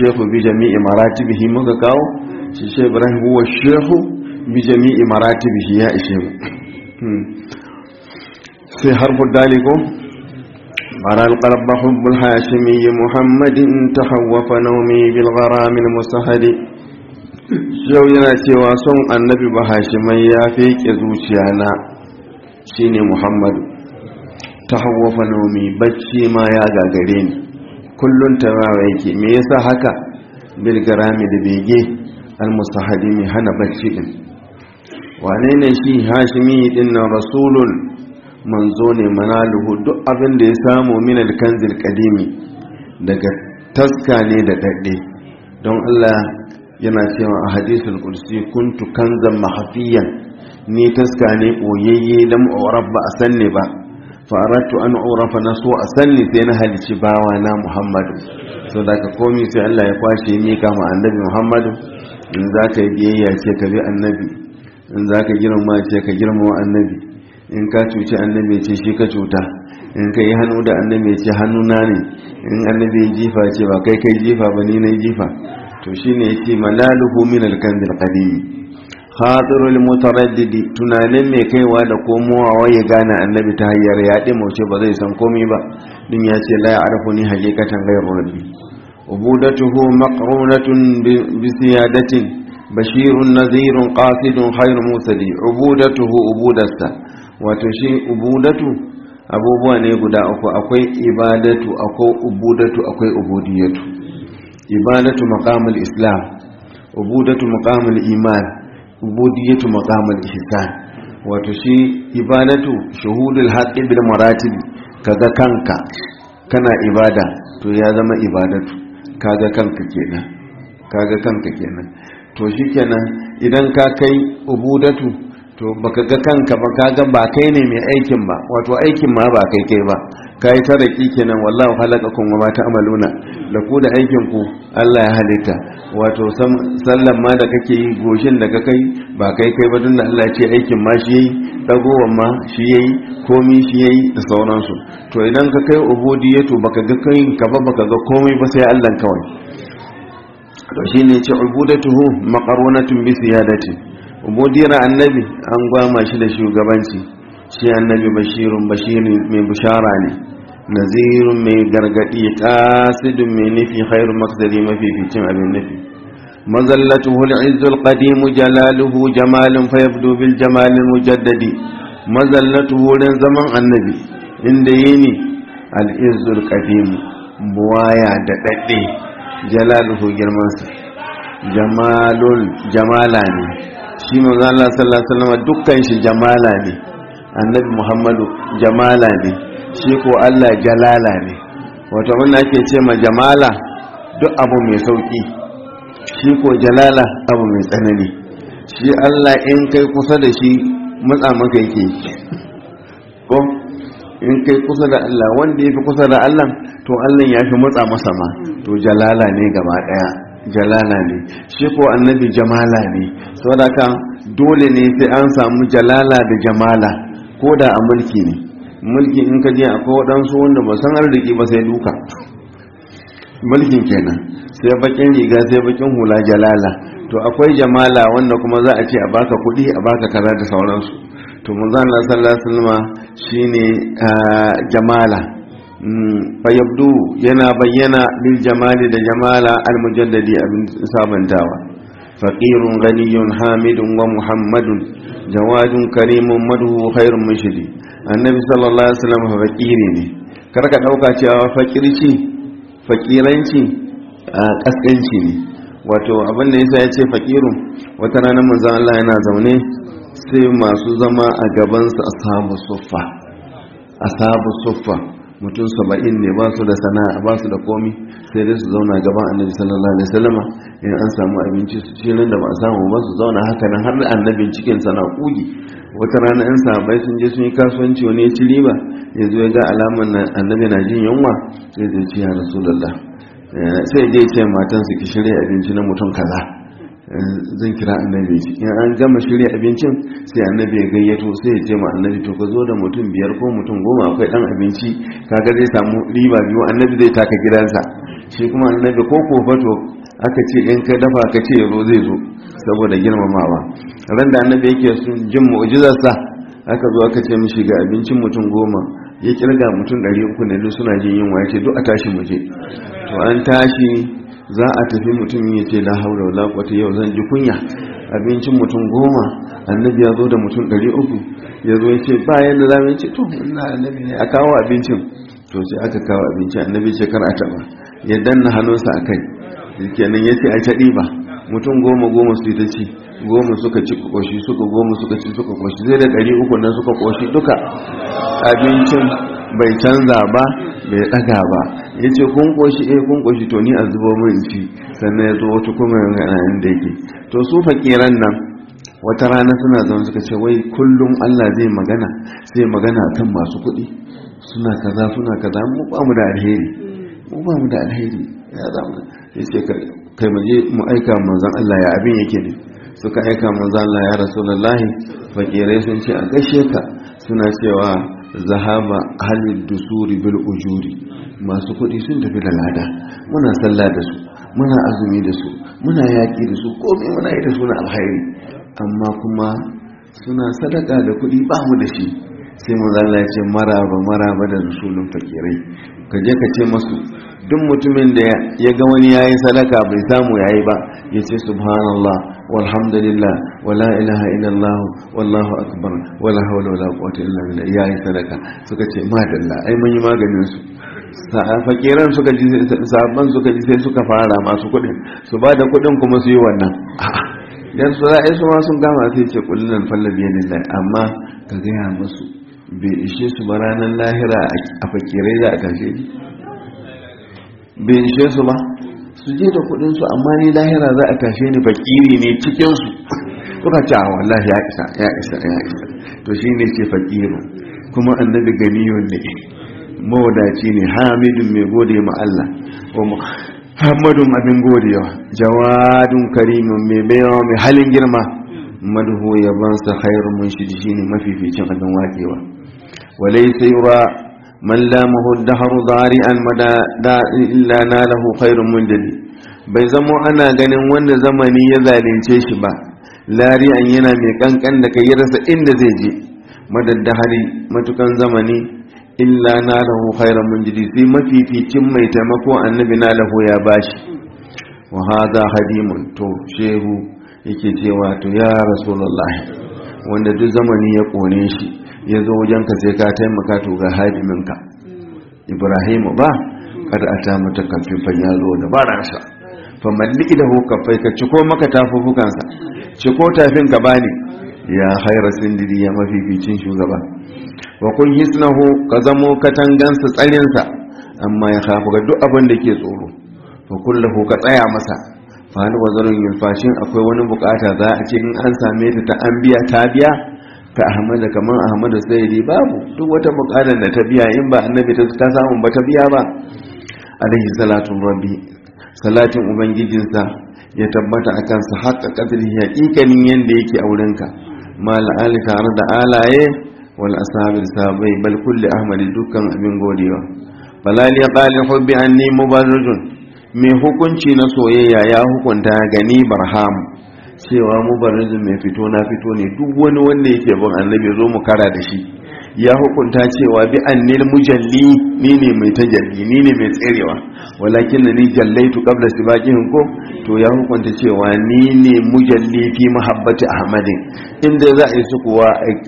shehu bi jami'i maratibihi muka kawo shi shi ibrahim huwa shehu bi jami'i maratibihi ya ishe mu sai harfu daliko bara alqalba hubbul hashimi muhammadin tahawwafa nawmi bil gharam al musahadi yau yana cewa son annabi ba hashimai ya feke zuciya na shine muhammadu tahawwafa nawmi bacci ma ya gagare ni kullun tarawa yake me yasa haka bil garami da bege al musahadi mai hana bacci din wane ne shi hashimi din na rasulun manzo ne manaluhu duk abin da ya samu min alkanzil kadimi daga taska ne da dadde don Allah yana cewa a hadisul kursi kuntu kanzan mahafiyan ni taska ne boyayye lam urab ba a sanne ba faratu an urafa na so a sanni sai na halici bawa na muhammadu so da ka komi sai Allah ya kwashe mika ma annabi muhammadu in za ka yi biyayya ce ka bi annabi in za ka girma ce ka girma wa annabi in ka cuci annabi ce shi ka cuta in ka yi hannu da annabi ce hannuna ne in annabi ya jifa ce ba kai kai jifa ba ni na jifa to shi ne yake malaluhu min alkandil qadimi khatirul mutaraddidi tunanin mai kaiwa da komowa ya gane annabi ta hanyar ya dimauce ba zai san komai ba din ya ce la ya'rifuni haqiqatan ghayru rabbi ubudatuhu maqrunatun bi siyadatin bashirun nazirun qasidun khairu musali ubudatuhu ubudarsa wato shi ubudatu abubuwa ne guda uku akwai ibadatu akwai ubudatu akwai ubudiyatu ibadatu maqamul islam ubudatu maqamul iman ubudiyatu maqamul ihsan wato shi ibadatu shuhudul haqqi bil maratib kaga kanka kana ibada to ya zama ibadatu kaga kanka kenan kaga kanka kenan to shikenan idan ka kai ubudatu to baka ga kanka ba kaga ba kai ne mai aikin ba wato aikin ma ba kai kai ba kai taraki kenan wallahu khalaqakum wa ma ta'maluna da ku da aikin ku Allah ya halitta wato sallan ma da kake yi goshin da kai ba kai kai ba tunda Allah ya ce aikin ma shi yayi dagowan ma shi yayi komi shi yayi da sauransu to idan ka kai ubudiyatu baka ga kai ka ba baka ga komai ba sai Allah kawai to shine ce ubudatuhu maqarunatun bi siyadati ubudiyar annabi an gwama shi da shugabanci shi annabi bashirun bashirin mai bushara ne nazirun mai gargadi qasidun mai nufi khairu maqsadi mafi ficin abin nufi mazallatuhu al-izzu al-qadim jalaluhu jamalun fayabdu bil jamal al-mujaddadi mazallatuhu wurin zaman annabi inda yini al-izzu al-qadim buwaya da dadde jalaluhu girmansa jamalul jamala ne shi manzo Allah sallallahu alaihi wasallam dukkan shi jamala ne annabi Muhammadu jamala ne shi ko Allah jalala ne wato mun ake ce ma jamala duk abu mai sauki shi ko jalala abu mai tsanani shi Allah in kai kusa da shi matsa maka yake ko in kai kusa da Allah wanda yafi kusa da Allah to Allah ya fi matsa masa ma to jalala ne gaba daya jalala ne shi ko annabi jamala ne saboda ka dole ne sai an samu jalala da jamala ko da a mulki ne mulki in ka je akwai waɗansu wanda ba san arziki ba sai duka mulkin kenan sai bakin riga sai bakin hula jalala to akwai jamala wanda kuma za a ce a baka kuɗi a baka kaza da sauransu to mun zan sallallahu alaihi wasallam shine jamala fayabdu yana bayyana lil jamali da jamala al mujaddadi abin sabantawa faqirun ghaniyun hamidun wa muhammadun jawadun karimun madhu khairun mushidi annabi sallallahu alaihi wasallam faqiri ne kar ka dauka cewa faqirci faqiranci kaskanci ne wato abin da yasa yace faqirun wata rana manzon Allah yana zaune sai masu zama a gaban sa ashabu suffa ashabu suffa mutum saba'in ne ba su da sana'a ba su da komi sai dai su zauna gaban annabi sallallahu alaihi wasallam in an samu abinci su ci nan da ba a samu ba su zauna haka nan har annabin cikin sana kugi wata rana in sahabbai sun je sun yi kasuwanci wani ya ci riba ya zo ya ga alaman annabi na jin yunwa sai zai ci ya rasulullah sai dai ce matan su ki shirya abinci na mutum kaza zan kira annabi in an gama shirya abincin sai annabi ya gayyato sai ya ce ma annabi to ka zo da mutum biyar ko mutum goma akwai dan abinci kaga zai samu riba biyu annabi zai taka gidansa shi kuma annabi ko kofato aka ce in ka dafa ka ce yazo zai zo saboda girmamawa ran da annabi yake sun jin mu'jizarsa aka zo aka ce mishi ga abincin mutum goma ya kirga mutum ɗari uku ne duk suna jin yunwa ya ce duk a tashi muje to an tashi za a tafi mutum ya ce la haula wala quwwata yau zan ji kunya abincin mutum goma annabi ya zo da mutum ɗari uku ya zo ya ce ba yadda za mu ce to ina annabi ne a kawo abincin to sai aka kawo abinci annabi ce kar a taɓa ya danna hannunsa a kai kenan ya ce a ta ɗiba mutum goma goma su yi ta ci goma suka ci koshi suka goma suka ci suka koshi zai da ɗari uku nan suka koshi duka abincin bai canza ba bai ɗaga ba ya ce kun koshi eh kun koshi to ni a zubo min ci sannan ya zo wata kuma yana inda yake to su fakiran nan wata rana suna zama suka ce wai kullum Allah zai magana sai magana kan masu kuɗi suna kaza suna kaza mu ba mu da alheri mu ba mu da alheri ya zama ya ce kai mu je mu aika manzon Allah ya abin yake ne suka aika manzon Allah ya rasulullahi fakirai sun ce a gaishe ka suna cewa zahaba halin dusuri bil ujuri masu kuɗi sun tafi da lada muna sallah da su muna azumi da su muna yaƙi da su komai muna yi da suna alhairi amma kuma suna sadaka da kuɗi ba mu da shi sai mu zalla ya ce maraba maraba da rasulun fakirai ka je ka ce masu duk mutumin da ya ga wani yayi sadaka bai samu yayi ba ya ce subhanallah walhamdulillah wala ilaha illallah wallahu akbar wala hawla wala quwwata illa billah yayi sadaka suka ce madalla ai mun yi maganin su fakiran suka ji sabban suka ji sai suka fara masu kudin su ba da kudin kuma su yi wannan dan su ra'ayi su ma sun gama sai ce kullun fallabi lillahi amma ka gaya musu bai ishe su ba ranar lahira a fakirai da a tashe ni bai ishe su ba su je da kudin su amma ni lahira za a tashe ni fakiri ne cikin su suka ce a wallahi ya isa ya isa ya isa to shine ce fakiru kuma annabi ganiyun ne mawadaci ne hamidun mai gode ma Allah wa muhammadun abin godewa jawadun karimin mai baiwa mai halin girma madhu yabansa khairun munshidi shine mafificin abin wakewa walaysa yura man lamahu dahru dari'an mada da illa nalahu khairun mundali bai zamo ana ganin wanda zamani ya zalunce shi ba lari'an yana mai kankan da kai rasa inda zai je madaddahari matukan zamani illa na lahu khairan munjidi sai mafificin mai taimako annabi na lahu ya bashi wa hadha hadimun to shehu yake cewa to ya rasulullahi wanda duk zamani ya kone shi ya zo wajen ka sai ka taimaka to ga hadiminka ibrahimu ba kada a ta mata kafifan ya zo da baransa fa malliki da hukafai ka ciko maka tafufukansa ciko tafin ka bani ya haira sindiri ya mafificin shugaba wa kun hisnahu ka zamo katangansa tsarinsa amma ya kafu ga duk abin da ke tsoro fa kullahu ka tsaya masa fa hal wazarun yulfashin akwai wani bukata za a ce in an same ta ta an biya ta biya ka ahmada kaman ahmadu sayyidi babu duk wata bukatar da ta biya in ba annabi ta ta samu ba ta biya ba alaihi salatu rabbi salatin ubangijinsa ya tabbata akan sa haƙa kadri haƙiƙanin yanda yake aurenka mal ali tare da alaye wal ashabil sabai bal kulli ahmadi dukkan abin godewa balal ya qali hubbi anni mubarrijun mai hukunci na soyayya ya hukunta gani barham cewa mubarrijun mai fito na fito ne duk wani wanda yake bin annabi zo mu kara da shi ya hukunta cewa bi annil mujalli ni ne mai tajalli ni ne mai tserewa walakin ni jallaitu qabla sibaqihin ko to ya hukunta cewa ni ne mujalli fi mahabbati ahmadin inda za a yi su kuwa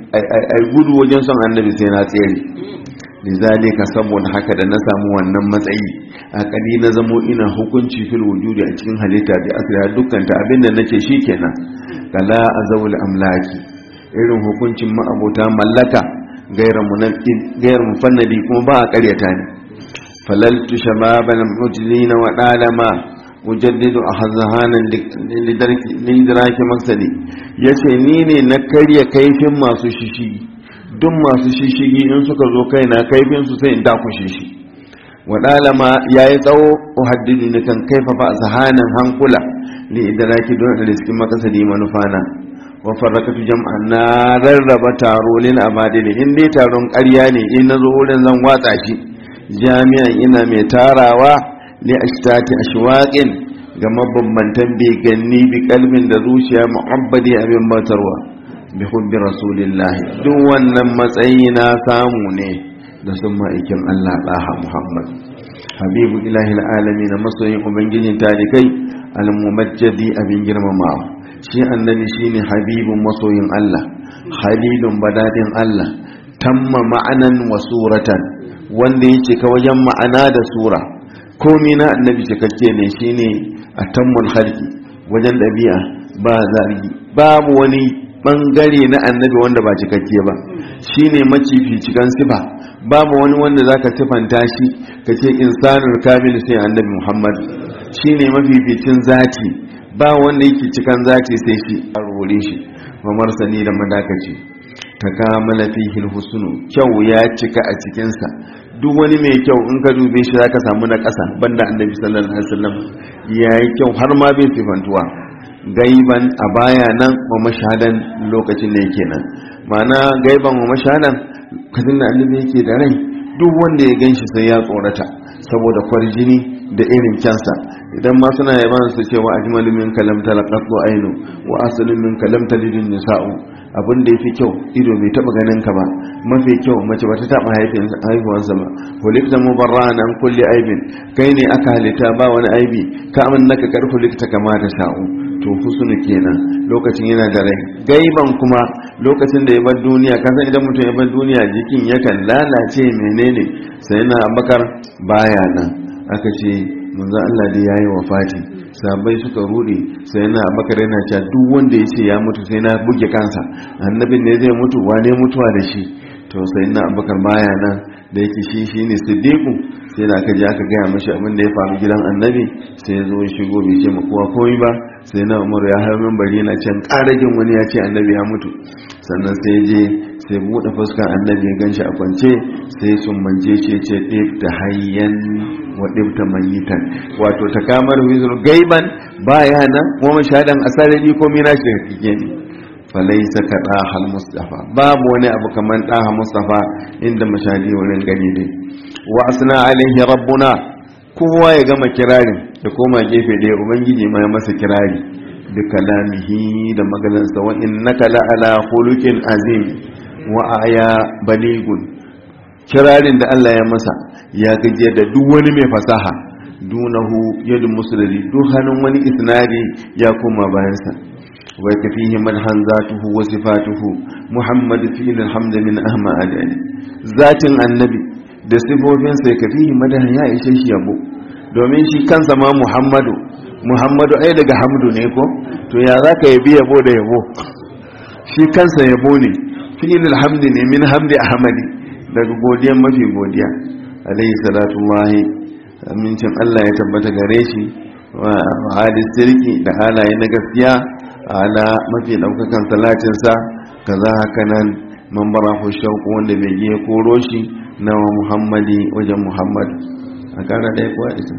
a gudu wajen son annabi sai na tsere lizalika saboda haka da na samu wannan matsayi a kadi na zamo ina hukunci fil wujudi a cikin halitta da asira dukkan ta abinda nace shikenan kala azawul amlaki irin hukuncin ma'abota mallaka gairar mufannadi kuma ba a karyata ne falaltu shababan mujlina wa dalama mujaddidu a hazahanan lidaraki maksadi ya ce ni ne na karya kaifin masu shishigi duk masu shishigi in suka zo kai na kaifin su sai in dakushe shi wa dalama ya yi tsawo uhaddidu ne kan kaifa ba zahanan hankula li idaraki don da riskin makasadi manufana wafarrakatu jam'an na rarraba taro lil abadili in dai taron ƙarya ne in nazo wurin zan watsa shi jami'an ina mai tarawa li ashtati ashwaqin ga mabambantan beganni bi kalbin da zuciya mu'abbadi abin batarwa bi hubbi rasulillah duk wannan matsayi na samu ne da sun ma'aikin Allah ɗaha Muhammad habibu ilahi alami na masoyin ubangijin talikai al-mumajjadi abin girmamawa shi annabi shine habibun masoyin Allah halilun badadin Allah tamma ma'anan wa suratan wanda ya cika wajen ma'ana da sura komi na annabi cikakke ne shine a tammul halki wajen ɗabi'a ba zargi babu wani ɓangare na annabi wanda ba cikakke ba shine macifi cikan sifa babu wani wanda zaka sifanta shi kace insanul kamil sai annabi Muhammad shine mafificin zati ba wanda yake cikan zati sai shi a rore shi mamar sani da madakaci ta kamala fihi husnu kyau ya cika a cikin sa duk wani mai kyau in ka dube shi zaka samu na ƙasa banda annabi sallallahu alaihi wasallam yayi kyau har ma bai sifantuwa gaiban a baya nan wa mashahadan lokacin da yake nan ma'ana gaiban wa mashahadan kadin da annabi yake da rai duk wanda ya ganshi sai ya tsorata saboda kwarjini da irin kyansa idan ma suna yaban su cewa ajmalu min kalam talaqatu ainu wa aslu min kalam talidun nisa'u abin da yafi kyau ido bai taba ganin ka ba mafi kyau mace bata taba haifin haihuwansa ba hulikta mubarra'an an kulli aibin kai ne aka halitta ba wani aibi ka amannaka kar hulikta kama ta sha'u to husnu kenan lokacin yana da rai gaiban kuma lokacin da ya bar duniya ka san idan mutum ya bar duniya jikin yakan lalace menene sai na abakar baya nan aka ce manzo Allah da yayi wafati sabai suka rude sai na abakar yana cewa duk wanda ya ce ya mutu sai na buge kansa annabin ne zai mutu wane mutuwa da shi to sai na abakar baya nan da yake shi shine siddiqu sai da aka je aka gaya mashi abin da ya faru gidan annabi sai ya zo ya shigo bai ce ma kowa komai ba sai na umaru ya hau bari yana can ƙaragin wani ya ce annabi ya mutu sannan sai je sai buɗe fuskar annabi ya ganshi a kwance sai sun manje ce ce ɗifta hayyan wa ɗifta mayitan wato ta kamar wizar gaiban baya nan kuma shaɗan asarari ko mina shi da kike ne falaisa ka ɗahal mustafa babu wani abu kamar ɗaha mustafa inda mashadi wurin gani ne wa asna alaihi rabbuna kowa ya gama kirarin da koma gefe ɗaya ubangiji ma ya masa kirari bi kalamihi da maganarsa wa innaka la ala khuluqin azim wa aya baligun kirarin da Allah ya masa ya gaje da duk wani mai fasaha dunahu yadu musulli duk hannun wani isnadi ya koma bayansa wa kafihi madhan zatuhu wa sifatuhu muhammad fi alhamd min ahma adani zatin annabi da sifofinsa ya kafihi madhan ya ishe shi yabo domin shi kansa ma muhammadu muhammadu ai daga hamdu ne ko to ya za ka yabi yabo da yabo shi kansa yabo ne fi'il alhamdi ne min hamdi ahmadi daga godiyan mafi godiya alayhi salatu wahi amincin Allah ya tabbata gare shi wa hadis sirki da halaye na gaskiya ala mafi daukakan salatinsa kaza haka nan man barahu shauku wanda bai je koro shi na muhammadi wajen muhammad a kara ɗaya kuwa ita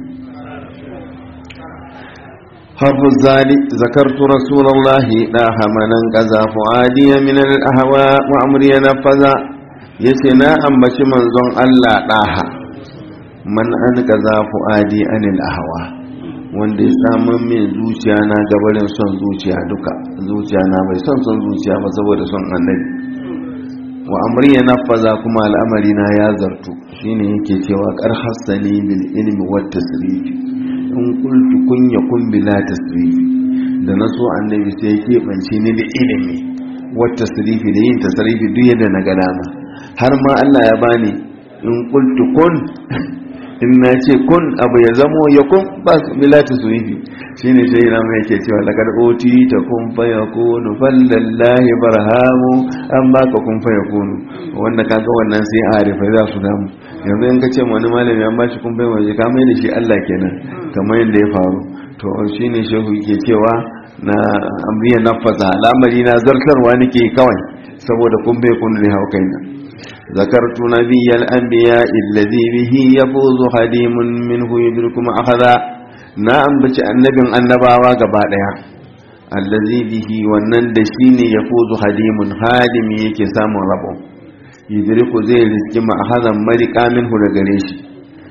حرف الزالي ذكرت رسول الله لا همنا قزا فؤادي من الأهواء وأمري نفذا يسنا أم بش منزون الله ɗaha man an kaza fu'adi anil ahwa wanda ya samun min zuciya na gabarin son zuciya duka zuciya na bai son son zuciya ba saboda son annabi wa amri ya nafaza kuma al'amari na ya zartu shine yake cewa kar hassani bil ilmi wat tasrifi in kultu kunya kun bila tasrifi da na so annabi sai ya keɓance ni da ilimi wata tasrifi da yin tasrifi duk yadda na ga dama har ma Allah ya bani in kultu kun in na ce kun abu ya zamo ya kun ba bila tasrifi shine sai na mai yake cewa laqad oti ta kun fa yakunu fallallahi barhamu an baka kun fa yakunu wanda kaga wannan sai a arifa za su damu yanzu in ka ce wani malami an bashi kun bai waje ka mai da shi Allah kenan kamar yadda ya faru to shine shehu yake cewa na amriya nafasa al'amari na zartarwa nake kawai saboda kun bai kun ne hau kaina ذكرت نبي الأنبياء الذي به يفوز خديم منه يدركم أخذا نعم بش النبي النباوة قبادها الذي به ونن دشين يفوز خديم خادم يكي سام ربه yidriku zai riski ma'ahazan marika minhu da gare shi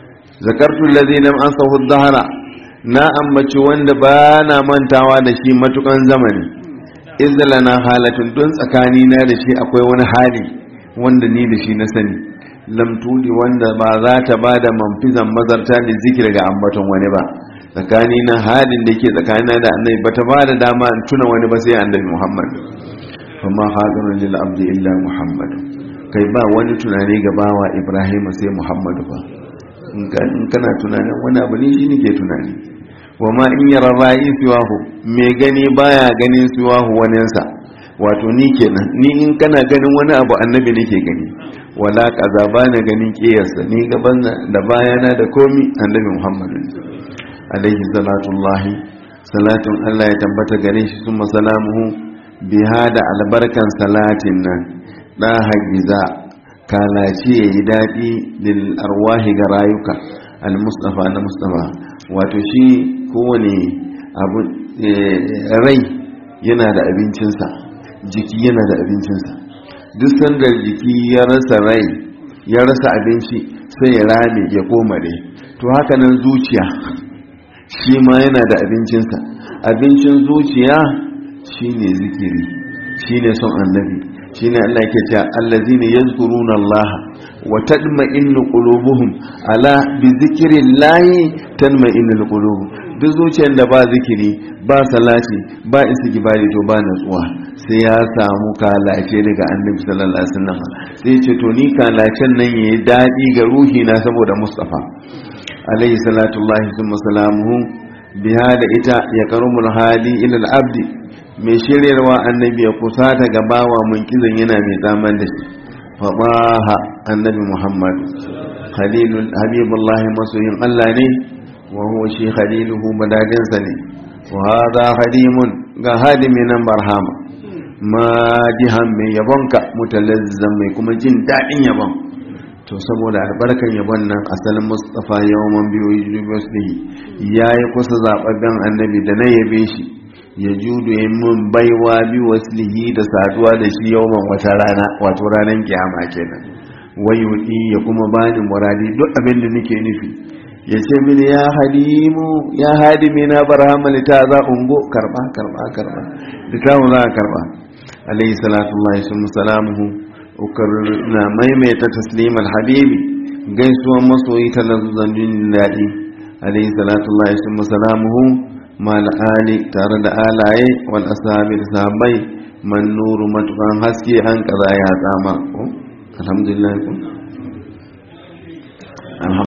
zakartu allazi lam ansahu dhahara na ambaci wanda ba na mantawa da shi matukan zamani izlana halatun don tsakani na da shi akwai wani hali wanda ni da shi na sani lam tudi wanda ba za ta ba da manfizan mazarta da zikir ga ambaton wani ba tsakani na halin da ke tsakani da annabi ba ta ba da dama in tuna wani ba sai annabi muhammad kuma hadirun lil abdi illa muhammad kai ba wani tunani ga bawa ibrahim sai muhammadu ba in kana tunanin wani abu ne shi nake tunani wa ma in yara ra'i siwahu mai gani baya ganin siwahu waninsa wato ni kenan ni in kana ganin wani abu annabi nake gani wala kaza ba na ganin kiyarsa ni gaban da bayana da komi annabi muhammadu alaihi salatullahi salatun allah ya tabbata gare shi sun salamuhu biha da albarkan salatin nan da hagiza kalaci ya yi daɗi lil arwahi ga rayuka al-mustafa na mustafa wato shi kowane abu rai yana da abincinsa jiki yana da abincinsa duk sanda jiki ya rasa rai ya rasa abinci sai ya rame ya koma dai to haka nan zuciya shi ma yana da abincinsa abincin zuciya shine zikiri shine son annabi shine Allah yake cewa allazina yazkuruna Allah wa tadma'innu qulubuhum ala bi zikrillahi tanma'innul qulub duk zuciyar da ba zikiri ba salati ba istighfari to ba natsuwa sai ya samu kalace daga annabi sallallahu alaihi wasallam sai ce to ni kalacen nan yayi dadi ga ruhi na saboda mustafa alaihi salatu llahi thumma salamuhu biha da ita ya karumul hali ila al-abdi mai shiryarwa annabi ya kusata ga bawa munkizan yana mai zaman da shi faɗaha annabi muhammad khalilul habibullahi masoyin allah ne wa huwa shi khaliluhu badadinsa ne wa hadha hadimun ga hadimi nan barhama madihan mai yabonka mutalazzan mai kuma jin daɗin yabon to saboda albarkar yabon nan asalin mustafa yawan biyu university ya yi kusa zaɓaɓɓen annabi da na yabe shi ya judu ya mun baiwa bi waslihi da saduwa da shi yawan wata rana wato ranar kiyama kenan wayudi ya kuma bani muradi duk abin da nake nufi ya ce mini ya hadimu ya hadimi na barhama ta za ungo karba karba karba da tamu za a karba alayhi salatu Allah sun salamuhu na maimaita taslim habibi gaisuwan masoyi ta lazuzan jin daɗi alayhi salatu Allah sun salamuhu mal ali tare da alaye wal ashabi da sahabbai man nuru matukan haske an kaza ya tsama alhamdulillah